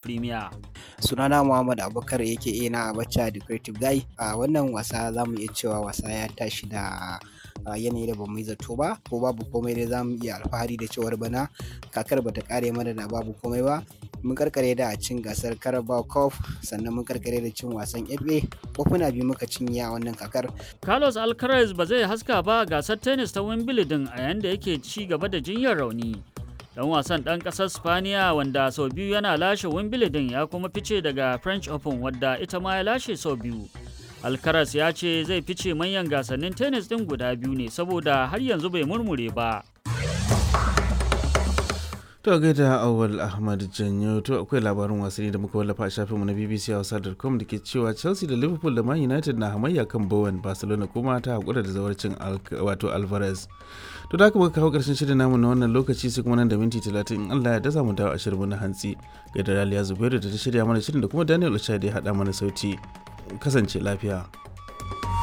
Premier. sunana muhammad abubakar yake ina a bacca da creative guy a wannan wasa za mu iya cewa wasa ya tashi da yanayi da bamu yi zato ba ko babu komai dai za mu iya alfahari da cewar bana kakar bata kare mana da babu komai ba mun karkare da cin gasar carabao cup sannan mun karkare da cin wasan fa kofuna biyu muka cinye a wannan kakar Carlos Alcaraz ba zai haska ba gasar tennis ta Wimbledon a yayin da yake ci gaba da jinyar rauni. dan wasan ɗan ƙasar spaniya wanda sau biyu yana lashe wimbledon ya kuma fice daga french open wadda ita ma ya lashe sau biyu alcaraz ya ce zai fice manyan gasannin tennis ɗin guda biyu ne saboda har yanzu bai murmure ba To gaida awal Ahmad Janyo to akwai labarin wasanni da muka wallafa a shafinmu na BBC Hausa.com da ke cewa Chelsea da Liverpool da Man United na hamayya kan Bowen Barcelona kuma ta hakura da zawarcin wato Alvarez. To da haka muka kawo karshen shirin namu na wannan lokaci sai kuma nan da minti 30 in Allah ya dasa mu dawo a shirin na hantsi. Gaida Raliya Zubairu da ta shirya mana shirin da kuma Daniel Ochai da ya haɗa mana sauti. Kasance lafiya.